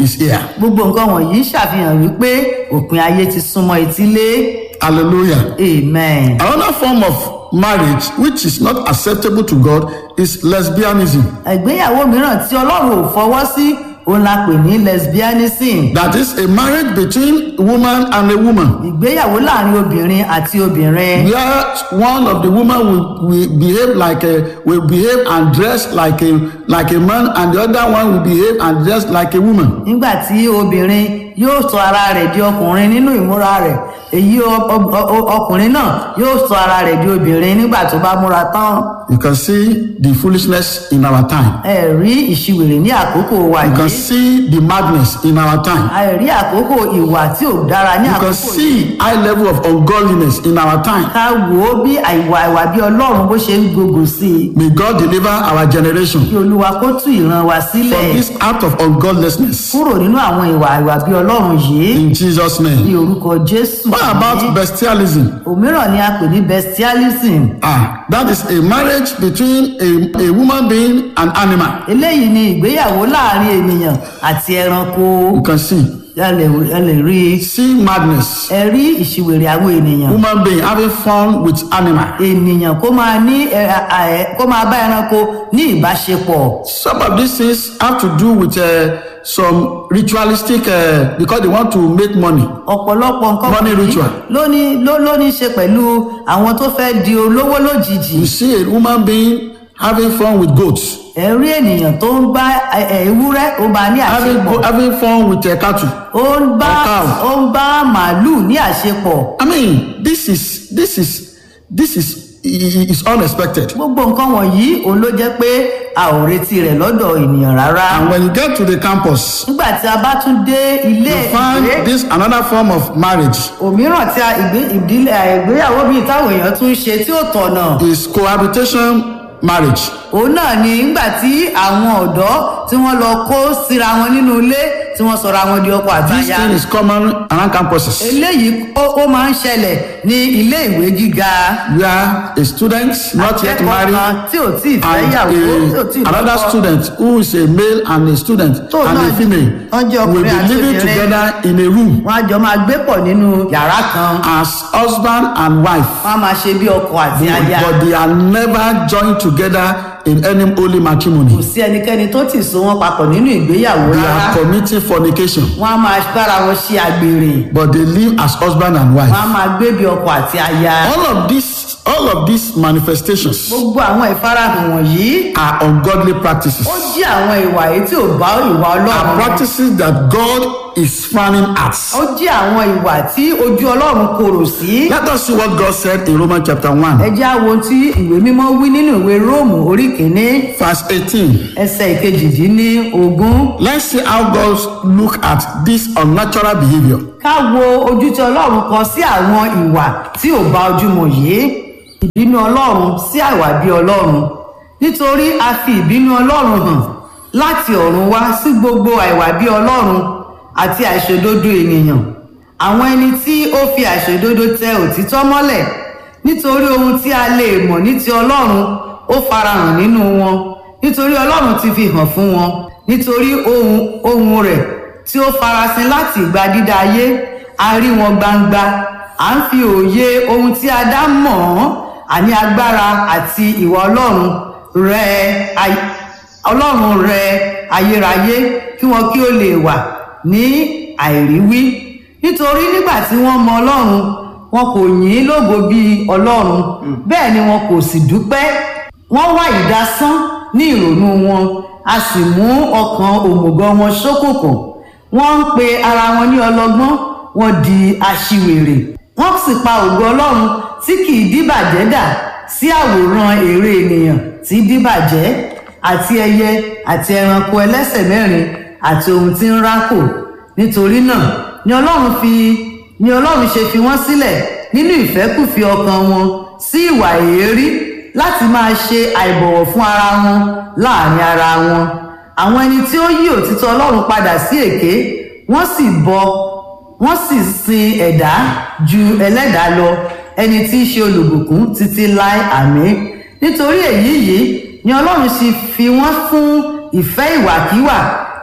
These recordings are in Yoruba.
is here. gbogbo nǹkan wọ̀nyí ṣàfihàn wípé òpin ayé ti súnmọ́ etílé Hallelujah. amen. Another form of marriage which is not acceptable to God is lesbianism. ìgbéyàwó mìíràn tí ọlọ́run ò fọwọ́ sí òun la pè ní lesbianism That is a marriage between a woman and a woman. ìgbéyàwó láàrin obìnrin àti obìnrin Where one of the women will, will behave like a will behave and dress like a like a man and the other one will behave and dress like a woman. nígbà tí obìnrin yóò sọ ara rẹ̀ di ọkùnrin nínú ìmúra rẹ̀ èyí ọ- ọ- ọ- ọkùnrin náà yóò sọ ara rẹ̀ di obìnrin nígbà tó bá múra tán You can see the foolishness in our time. ẹ rí ìṣiwèrè ní àkókò wa You can yìí see the madness in our time. a rí àkókò ìwà tí ò dára ní You can àkókò yìí see high level of ungodliness in our time. ká wò ó bí àìwà ìwà bí ọlọ́run bó ṣe ń gbogbo sí i May God deliver our generation kí olúwa kó tú ìran wa from sílẹ̀ this act of ungodlessness. kúrò nínú àwọn ìwà ìwà bí ọlọ́run yìí In Jesus' ní name. orúkọ jésù What about bestialism? òmíràn ni a pè ní bestialism Ah, that is a marriage between a, a woman being and animal. eléyìí ni ìgbéyàwó láàrin ènìyàn àti ẹranko You can see. ẹ lè ẹ lè rí i See madness. ẹ rí ìṣìwèrè àwọn ènìyàn Woman being having fun with animal. ènìyàn kó máa ní ẹ- ẹ- ẹ- kó máa bá ẹranko ní ìbáṣepọ̀ Some of these things have to do with uh, some ritualistic uh, because they want to make money. ọ̀pọ̀lọpọ̀ nǹkan Money wọ̀nyí ritual. ló ní ló ló ní ṣe pẹ̀lú àwọn tó fẹ́ di olówó lójijì You see a woman being having fun with goats, ẹ rí ènìyàn tó ń bá ẹ- ẹ, ewúrẹ́ ó bá ní having, àṣepọ̀ go, having fun with uh, cattle. ó ń bá Ọ̀ká o. ó ń bá màálùú ní àṣepọ̀ I mean, this is this is this is i- i- is unexpected. gbogbo nǹkan wọ̀nyí òun ló jẹ́ pé a ò retí rẹ̀ lọ́dọ̀ ènìyàn rárá And when you get to the campus, nígbà tí a bá tún dé ilé you ìwé find this another form of marriage òmíràn tí a ìgbé ìdílé ìgbéyàwó bíi táwọn èèyàn tún ń ṣe tí ó tọ̀nà is cohabitation marriage. òun náà ni nígbà tí àwọn ọ̀dọ́ tí wọ́n lọ kó síra wọn nínú ilé tí wọ́n sọra wọn di ọkọ This àtaya thing is common around campuses. eléyìí ó ó máa ń ṣẹlẹ̀ ní ilé ìwé gíga Where a student not yet akẹ́kọ̀ọ́ married kan tí ò tí ì fẹ́ and yàwó tí ò tí ì a, another lọ́kọ. student who is a male and a student Tó and náà a female wọ́n jẹ́ will ọkùnrin be àti living obìnrin. together in a room wọ́n á jọ máa gbé pọ̀ nínú yàrá kan as husband and wife wọ́n á máa ṣe bí ọkọ àti aya but they are never joined together in any holy kò matrimony. sí ẹnikẹ́ni tó tì so wọn papọ̀ nínú ìgbéyàwó They rárá are committing fornication wọ́n á máa bára wọn ṣe àgbèrè but they live as husband and wife. wọ́n á máa gbé bí ọkọ àti aya All of these all of these manifestations gbogbo àwọn ìfarahàn wọ̀nyí are ungodly practices. ó jẹ́ àwọn ìwà èyí tí ò bá ìwà Are ọlọ́run practices that God is frowning at. ó jẹ́ àwọn ìwà tí ojú ọlọ́run korò sí Let us see what God said in Romans chapter 1, ẹ jẹ́ àwọn tí ìwé mímọ́ wí nínú ìwé róòmù orí kìíní verse 18. ẹsẹ̀ ìkejìdínlógún Let's see how God look at this unnatural behavior. ká wo ojú tí ọlọ́run kọ sí àwọn ìwà tí ò bá ojú mu yìí ìbínú ọlọ́run sí àìwà bí ọlọ́run nítorí a fi ìbínú ọlọ́run hàn láti ọ̀run wá sí gbogbo àìwà bí ọlọ́run àti àìṣòdodo ènìyàn àwọn ẹni tí ó fi àìṣòdodo tẹ òtítọ́ mọ́lẹ̀ nítorí ohun tí a lè mọ̀ ní ti ọlọ́run ó farahàn nínú wọn nítorí ọlọ́run ti fi hàn fún wọn nítorí ohun ohun rẹ̀ tí ó farasin láti ìgbà dídá ayé a rí wọn gbangba à ń fi òye ohun tí a dá mọ̀ ọ́n àní agbára àti ìwà ọlọ́run rẹ ay- ọlọ́run rẹ ayérayé kí wọn kí ó lè wà ní àìríwí nítorí nígbà tí wọ́n mọ ọlọ́run wọn kò yìn ín lógo bíi ọlọ́run bẹ́ẹ̀ ni wọn kò sì dúpẹ́ wọ́n wá ìdásán ní ìrònú wọn a sì mú ọkàn òmùgọ̀ wọn ṣókùnkùn wọ́n ń pe ara wọn ní ọlọ́gbọ́n wọ́n di aṣiwèrè wọ́n sì pa ògo ọlọ́run tí kì í díbàjẹ́ dà sí àwòrán èrè ènìyàn tí díbàjẹ́ àti ẹyẹ àti ẹranko ẹlẹ́sẹ̀ mẹ́rin àti ohun tí ń rákò nítorí náà ni ọlọ́run fi ni ọlọ́run ṣe fi wọ́n sílẹ̀ nínú ìfẹ́kùfẹ́ ọkàn wọn sí ìwà èérí láti máa ṣe àìbọ̀wọ̀ fún ara wọn láàrin ara wọn àwọn ẹni tí ó yí òtítọ́ ọlọ́run padà sí èké wọ́n sì bọ wọ́n sì sin ẹ̀dá ju ẹlẹ́dàá lọ ẹni tí í ṣe olùbùkún títí láé àmín nítorí èyí yìí ni ọlọ́run sì fi wọ́n fún ìfẹ́ ìwàkiwà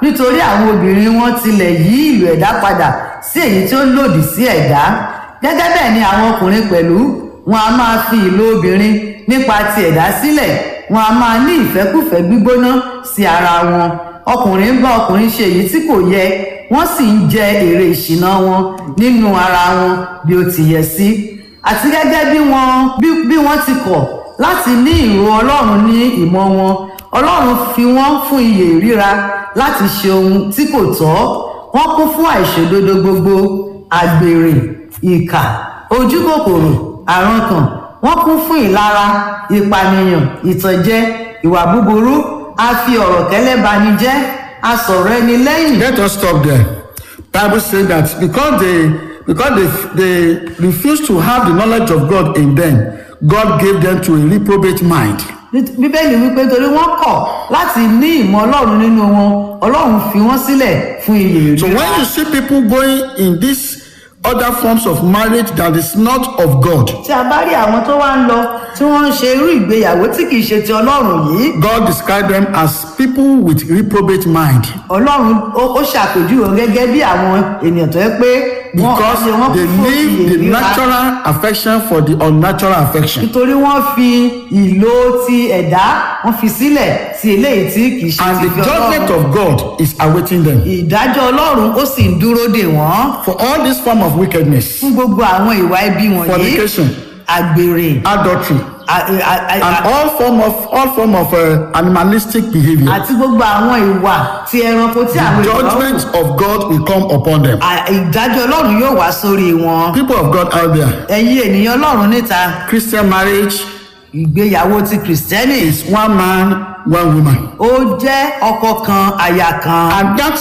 nítorí àwọn obìnrin wọn tilẹ̀ yí ìlò ẹ̀dá padà sí èyí tí ó lòdì sí ẹ̀dá gẹ́gẹ́ bẹ́ẹ̀ ni àwọn ọkùnrin pẹ̀lú wọn a máa fi ìlò obìnrin nípa ti ẹ̀dá sílẹ̀ wọn a máa ní ìfẹ́kùfẹ́ gbígbóná sí ara wọn ọkùnrin ń bá ọkùnrin ṣe èyí tí kò yẹ wọ́n sì ń jẹ èrè ìṣìnà wọn nínú ara wọn bí ó ti yẹ sí àti gẹ́gẹ́ bí wọ́n bí bí wọ́n ti kọ̀ láti ní ìrò ọlọ́run ní ìmọ̀ wọn ọlọ́run fi wọ́n fún iyè ìríra láti ṣe ohun tí kò tọ́ wọ́n kún fún àìṣòdodo gbogbo àgbèrè ìkà ojúkòkòrò àrankàn wọ́n kún fún ìlara ìpànìyàn ìtànjẹ ìwà búburú a fi ọ̀rọ̀ kẹ́lẹ́ bani jẹ́ a sọ̀rọ̀ ẹni lẹ́yìn Let us stop there. Bible says that because they because they they refuse to have the knowledge of God in them, God gave them to a reprobate mind. Nít- bíbélì wípé torí wọ́n kọ̀ láti ní ìmọ̀ ọlọ́run nínú wọn ọlọ́run fi wọ́n sílẹ̀ fún iyè So ìríra when you see people going in these other forms of marriage that is not of God, tí a bá rí àwọn tó wá ń lọ tí wọ́n ń ṣe irú ìgbéyàwó tí kìí ṣe ti ọlọ́run yìí God described them as people with reprobate mind ọlọ́run ó ó ṣàpèjúwe wọn gẹ́gẹ́ bí àwọn ènìyàn tó yẹ pé wọ́n because ṣe wọ́n they kún fún leave iyè the ìríra natural affection for the unnatural affection. nítorí wọ́n fi ìlò ti ẹ̀dá wọ́n fi sílẹ̀ sí eléyìí tí kìí ṣe And ti the fi judgment ọlọ́run of God is awaiting them ìdájọ́ ọlọ́run ó sì ń dúró dè wọ́n for all this form of wickedness, fún gbogbo àwọn ìwà ibi wọ̀nyí fornication, àgbèrè adultery, a- a- a- and all form of all form of uh, animalistic behavior. àti gbogbo àwọn ìwà ti ẹranko tí àwọn ènìyàn wù. Judgment of God will come upon them. À- ìdájọ́ ọlọ́run yóò wá sórí wọn People of God out there, ẹ̀yin ènìyàn ọlọ́run níta Christian marriage ìgbéyàwó ti kìrìsìtẹ́nì is one man, one woman, ó jẹ́ ọkọ kan aya kan and that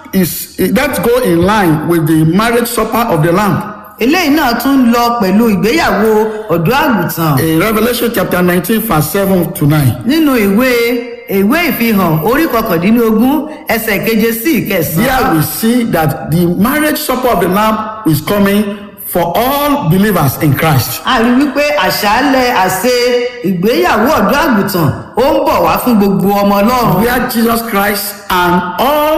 is that go in line with the marriage supper of the Lamb. eléyìí náà tún lọ pẹ̀lú ìgbéyàwó ọ̀dọ́ àgùntàn In Revelation chapter 19, verse 7 to 9. nínú ìwé ìwé ìfihàn orí kọkàndínlógún ẹsẹ̀ keje sí Here ìkẹsàn-án we see that the marriage supper of the Lamb is coming for all believers in Christ. a rí wípé àṣálẹ̀ àṣe ìgbéyàwó ọ̀dọ́ àgùntàn ó ń bọ̀ wá fún gbogbo ọmọ ọlọ́run Where Jesus Christ and all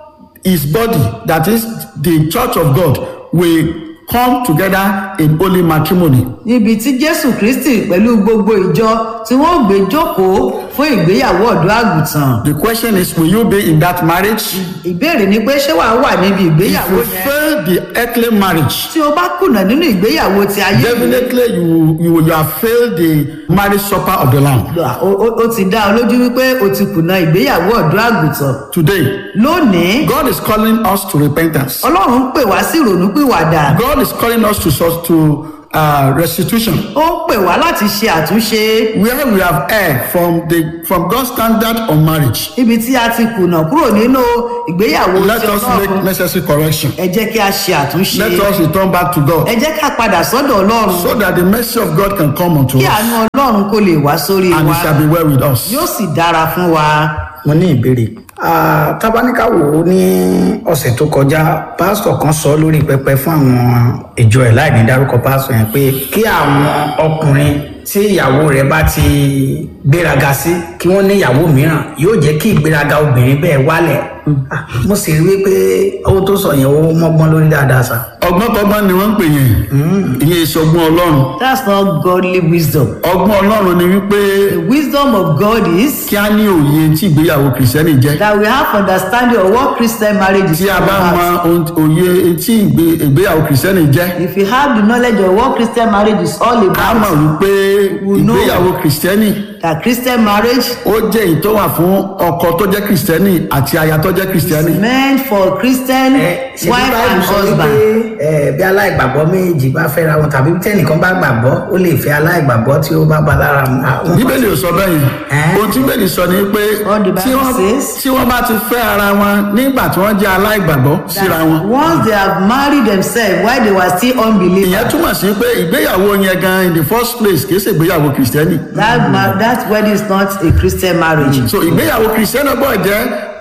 his body, that is the church of God, will come together in holy matrimony. níbi tí jésù kristi pẹ̀lú gbogbo ìjọ tí wọ́n gbé jókòó fún ìgbéyàwó ọ̀dọ́ àgùntàn The question is, will you be in that marriage? ìbéèrè ni pé ṣé wàá wà níbi If ìgbéyàwó you yẹn fail the earthly marriage, tí o bá kùnà nínú ìgbéyàwó ti ayé definitely you, you, you have failed the marriage supper of the Lamb. o- o o ti dá ọ lójú wípé o ti kùnà ìgbéyàwó ọ̀dọ́ àgùntàn Today, lónìí God is calling us to repentance. ọlọ́run ń pè wá sí ìrònúpìwàdà God is calling us to, sus- to uh, restitution. ó ń pè wá láti ṣe àtúnṣe Where we have erred from the from God's standard on marriage, ibi tí a ti kùnà kúrò nínú ìgbéyàwó let ti us make ọlọ́run necessary correction. ẹ jẹ́ kí a ṣe àtúnṣe Let us return back to God ẹ jẹ́ ká padà sọ́dọ̀ ọlọ́run so that the mercy of God can come unto kí us àánú ọlọ́run kó lè wá sórí and wa it shall be well with us. yóò sì dára fún wa. mo ní ìbéèrè Ah, tábánikà wò ó ní ọ̀sẹ̀ tó kọjá pásítọ̀ kan sọ lórí pẹpẹ fún àwọn ìjọ ẹ̀ láì ní dárúkọ pásítọ̀ yẹn pé kí àwọn ọkùnrin tí ìyàwó rẹ̀ bá ti gbéraga sí kí wọ́n ní ìyàwó mìíràn yóò jẹ́ kí ìgbéraga obìnrin bẹ́ẹ̀ wálẹ̀ Ah, mo sì rí i pé owó tó sọ yẹn ó mọ́gbọ́n lórí dáadáa sá. ọgbọ́n tọ́gbọ́n ni wọ́n ń pè yẹn ìyẹn èso ọgbọ́n ọlọ́run that's not godly wisdom. ọgbọ́n ọlọ́run ni wípé the wisdom of God is kí á ní òye tí ìgbéyàwó kìrìsìtẹ́nì jẹ́ that we have understanding of what Christian marriage is tí a all bá mọ about. ohun- òye tí ìgbé- ìgbéyàwó kìrìsìtẹ́nì jẹ́ if you have the knowledge of what Christian marriage is all a about mọ̀ wípé We know. ìgbéyàwó kìrìsìtẹ́nì that Christian marriage ó jẹ́ èyí tó wà fún ọkọ tó jẹ́ kìrìsìtẹ́nì àti aya tó jẹ́ kìrìsìtẹ́nì is meant for Christian ṣe bí wife báyìí and sọ wípé husband. ẹ, bí aláìgbàgbọ́ méjì bá fẹ́ra wọn tàbí tẹ́nìkan bá gbàgbọ́ ó lè fẹ́ aláìgbàgbọ́ tí ó bá ba lára mu. Ah, wọn- bíbélì ò sọ bẹ́ẹ̀ yẹn Ẹ́. ohun tí bíbélì sọ ni pé What the Bible tí wọ́n says. tí wọ́n bá ti fẹ́ ara wọn nígbà tí wọ́n jẹ́ aláìgbàgbọ́ síra wọn once they have married themselves while they were still unbelievers. ìyẹn túmọ̀ sí pé ìgbéyàwó yẹn gan in the first place kì í ṣe ìgbéyàwó kìrìsìtẹ́nì that ma that wedding is not a Christian marriage. so ìgbéyàwó kìrìsìtẹ́nì gbọ́dọ̀ jẹ́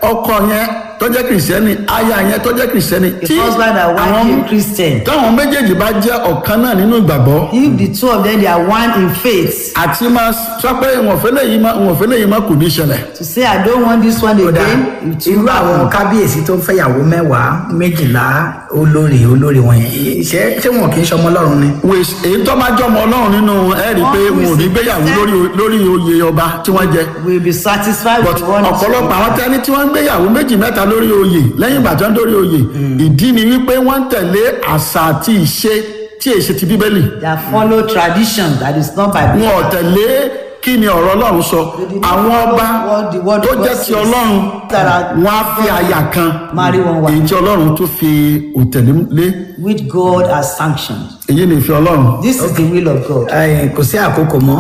ọkọ yẹn tó jẹ́ kìrìsìtẹ́nì aya yẹn tó jẹ́ kìrìsìtẹ́nì The husband and wife àwọn are Christian. táwọn méjèèjì bá jẹ́ ọ̀kan náà nínú ìgbàgbọ́ If the two of them they are one in faith, àti máa sọ pé ìwọ̀n fẹ́lẹ̀ yìí máa ìwọ̀n fẹ́lẹ̀ yìí máa kò ní ṣẹlẹ̀ to say I don't want this one kódà again, it irú will àwọn happen. kábíyèsí tó ń fẹ́yàwó mẹ́wàá méjìlá olórí olórí wọn yẹn ṣé ṣé wọn kì í ṣọmọ ọlọ́run ni. wèé èyí tó bá jọmọ ọlọ́run nínú ẹ rí i pé Wọ́n wọn ò ní fi gbéyàwó sí- lórí lórí oyè ọba tí wọ́n jẹ We will be satisfied but with one or two. ọ̀pọ̀lọpọ̀ àwọn tẹ́ni tí wọ́n ń gbéyàwó méjì mẹ́ta lórí oyè lẹ́yìn ìgbà tí wọ́n dórí oyè ìdí ni wípé wọ́n ń tẹ̀lé àṣà àti ìṣe tí èṣe ti bíbélì They follow tradition that is not by wọn ò tẹ̀lé kí ni ọ̀rọ̀ ọlọ́run sọ àwọn ọba what the word tó of God jẹ́ ti says. ọlọ́run That are- wọn á fi àyà kan Marry one wife. èyí tí ọlọ́run tó fi òtẹ̀lé lé which God has sanctioned. èyí ni ìfẹ́ ọlọ́run This is the will of God. Eh, kò sí àkókò mọ́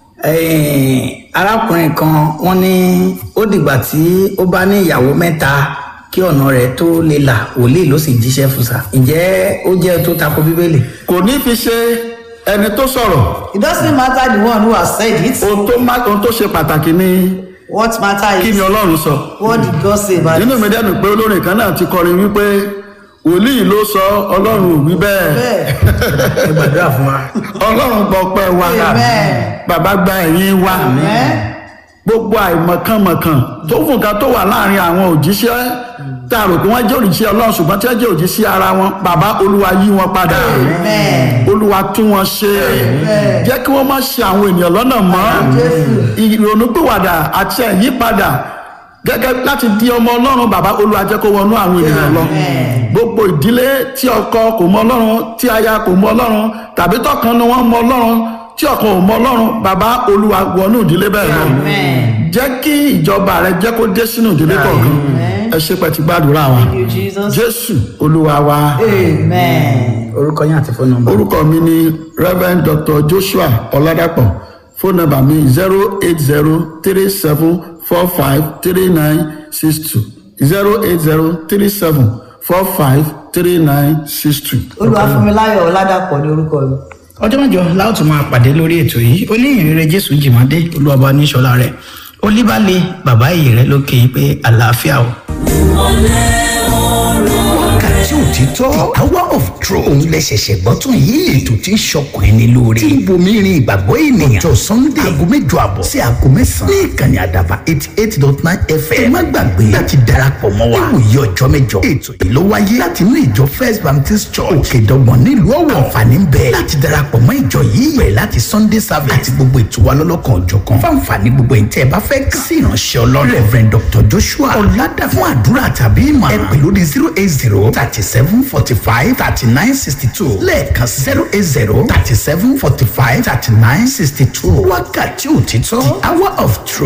Eh, arákùnrin kan wọ́n ní ó dìgbà tí ó bá ní ìyàwó mẹ́ta kí ọ̀nà rẹ̀ tó lè là wòlíì ló sì jíṣẹ́ fún sa ǹjẹ́ ó jẹ́ tó tako bíbélì. kò ní fi ṣe ẹni tó sọ̀rọ̀ It doesn't matter the one who has said it. ohun tó má ohun tó ṣe pàtàkì ni What matter kí is ni ọlọ́run sọ what did God say about nínú it? mi dẹ́nu pé olórin kan náà ti kọrin wípé wòlíì ló sọ ọlọ́run ò wí bẹ́ẹ̀ Bẹ́ẹ̀. ẹ gbàdúrà fún wa. ọlọ́run gbọ́ pẹ́ wa Amen. bàbá gba ẹ̀yìn wa Amen. gbogbo àìmọ̀kànmọ̀kàn tó fún nǹkan tó wà láàrin àwọn òjíṣẹ́ tá a rò pé wọ́n jẹ́ òjíṣẹ́ ọlọ́run ṣùgbọ́n tí wọ́n jẹ́ òjíṣẹ́ ara wọn bàbá olúwa yí wọn padà Amen. olúwa tún wọn ṣe jẹ́ kí wọ́n má ṣe àwọn ènìyàn lọ́nà mọ́ ìrònúpìwàdà àti ẹ̀yípadà gẹ́gẹ́ láti di ọmọ ọlọ́run bàbá olúwa jẹ́ kó wọnú àwọn ènìyàn lọ gbogbo ìdílé tí ọkọ kò mọ ọlọ́run tí aya kò mọ ọlọ́run tàbí tọkàn ni wọ́n mọ ọlọ́run tí ọkàn ò mọ ọlọ́run bàbá olúwa wọnú ìdílé bẹ́ẹ̀ lọ jẹ́ kí ìjọba rẹ jẹ́ kó dé sínú ìdílé kọ̀ọ̀kan ẹ ṣe pẹ̀tì gbàdúrà wa Thank you, Jesus. jésù olúwa wa Amen. orúkọ yín àti fóònù nọ́mbà. orúkọ mi ni reverend dr joshua ọládàpọ̀ fóònù nọ́mbà mi zero eight zero three seven four five three nine six two zero eight zero three seven four five three nine six two. Olúwafúnmiláyọ̀ Ọládàpọ̀ ní orúkọ mi. ọjọ́ mẹ́jọ láòtú máa pàdé lórí ètò yìí oníyìnrere jésù jìmọ́dé olúwàbá níṣọ́lá rẹ̀ olíbàlẹ̀ bàbá ìyè rẹ̀ ló kéyìn pé àlàáfíà o. wákàtí òtítọ́ the hour of truth òun lẹ ṣẹ̀ṣẹ̀ gbọ́ tún yìí ètò tí ń ṣọkùn ẹni lóore tí ń bomi rin ìgbàgbọ́ ènìyàn ọjọ́ sunday aago mẹ́jọ àbọ̀ sí aago mẹ́sàn-án ní ìkànnì àdàbà eighty eight dot nine fm ẹ má gbàgbé láti darapọ̀ mọ́ wa níwòye ọjọ́ mẹ́jọ ètò yìí ló wáyé láti inú ìjọ first baptist church òkè dọ́gbọ̀n nílùú ọ̀wọ̀ àǹfààní ń bẹ láti darapọ̀ mọ́ ìjọ yìí bẹ̀rẹ̀ láti sunday service àti gbogbo ètò wa lọ́lọ́kan òjọ̀kan fáǹfààní gbogbo ẹ̀yin tẹ́ ẹ bá fẹ́ kàn sí ìránṣẹ́ ọlọ́run reverend dr joshua ọ̀làdà fún àdúrà tàbí ìmọ̀ ẹ pè lórí zero eight zero thirty seven forty five thirty nine sixty two lẹ́ẹ̀kan zero eight zero thirty seven forty five thirty nine sixty two wákàtí òtítọ́ the hour of truth.